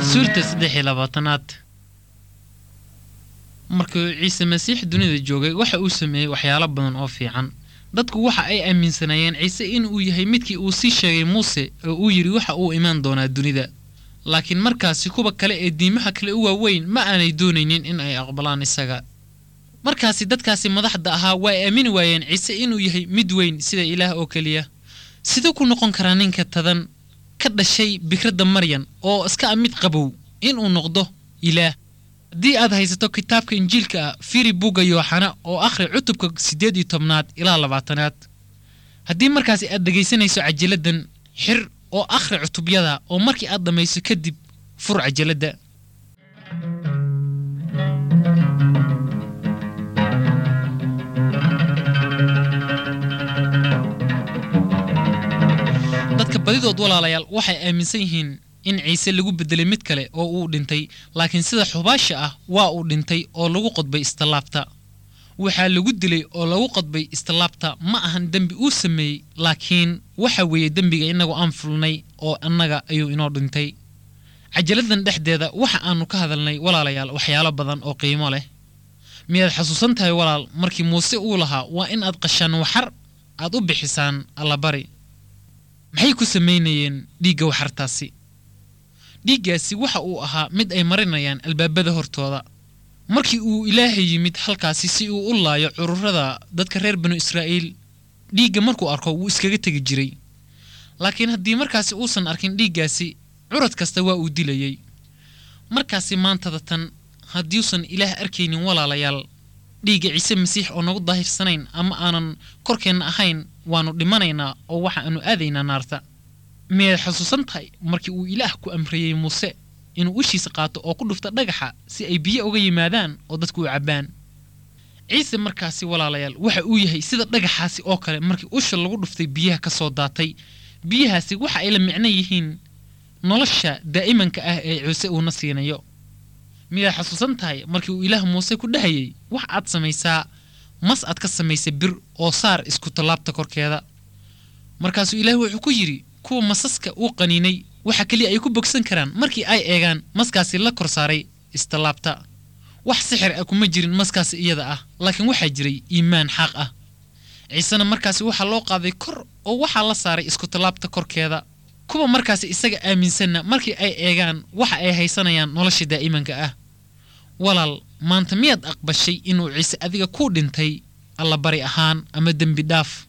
suurta saddex iyo labaatanaad markuu ciise masiix dunida joogay waxa uu sameeyey waxyaalo badan oo fiican dadku waxa ay aaminsanaayeen ciise inuu yahay midkii uu sii sheegay muuse oo uu yidhi waxa uu imaan doonaa dunida laakiin markaasi kuwa kale ee diimaha kale u waaweyn ma aanay doonaynin in ay aqbalaan isaga markaasi dadkaasi madaxda ahaa waa ay aamini waayeen ciise inuu yahay mid weyn sida ilaah oo keliya siduu ku noqon karaa ninka tadan ka dhashay bikradda maryan oo iska a mid qabow inuu noqdo ilaah haddii aad haysato kitaabka injiilka ah firi bugga yooxana oo akhri cutubka siddeed iyo tobnaad ilaa labaatanaad haddii markaasi aad dhegaysanayso cajaladdan xir oo akhri cutubyada oo markii aad dhammayso kadib fur cajaladda dadka badidood walaalayaal waxay aaminsan yihiin in ciise lagu beddelay mid kale oo uu dhintay laakiin sida xubaasha ah waa uu dhintay oo lagu qodbay istallaabta waxaa lagu dilay oo lagu qodbay istallaabta ma ahan dembi uu sameeyey laakiin waxa weeye dembiga innagu aan fulnay oo annaga ayuu inoo dhintay cajaladdan dhexdeeda waxa aannu ka hadalnay walaalayaal waxyaalo badan oo qiimo leh miyaad xasuusan tahay walaal markii muuse uu lahaa waa in aad qashaan waxar aad u bixisaan allabari maxay ku samaynayeen dhiigga waxartaasi dhiiggaasi waxa uu ahaa mid ay marinayaan albaabada hortooda markii uu ilaahay yimid halkaasi si uu u laayo cururada dadka reer banu israa'iil dhiigga markuu arko wuu iskaga tegi jiray laakiin haddii markaasi uusan arkin dhiiggaasi curad kasta waa uu dilayey markaasi maantada tan haddiuusan ilaah arkaynin walaalayaal dhiigga ciise masiix oo nagu daahirsanayn ama aanan korkeenna ahayn waannu dhimanaynaa oo waxa aanu aadaynaa naarta miyaad xusuusan tahay markii uu ilaah ku amriyey muuse inuu ushiisa qaato oo ku dhufta dhagaxa si ay biyo uga yimaadaan oo dadku u cabbaan ciise markaasi walaalayaal waxa uu yahay sida dhagaxaasi oo kale markii usha lagu dhuftay biyaha ka soo daatay biyahaasi waxa ay la micno yihiin nolosha daa'imanka ah ee ciise uuna siinayo miyaad xusuusan tahay markii uu ilaah muuse ku dhahayey wax aad samaysaa mas aad ka samaysay bir oo saar isku tallaabta korkeeda markaasuu ilaah wuxuu ku yidhi kuwa masaska uu qaniinay waxa keliya ay ku bogsan karaan markii ay eegaan maskaasi la kor saaray istallaabta wax sixir ah kuma jirin maskaasi iyada ah laakiin waxaa jiray iimaan xaaq ah ciisena markaasi waxaa loo qaaday kor oo waxaa la saaray isku tallaabta korkeeda kuwa markaasi isaga aaminsanna markii ay eegaan waxa ay haysanayaan nolosha daa'imanka ah walaal maanta miyaad aqbashay inuu ciise adiga kuu dhintay allabari ahaan ama dembi dhaaf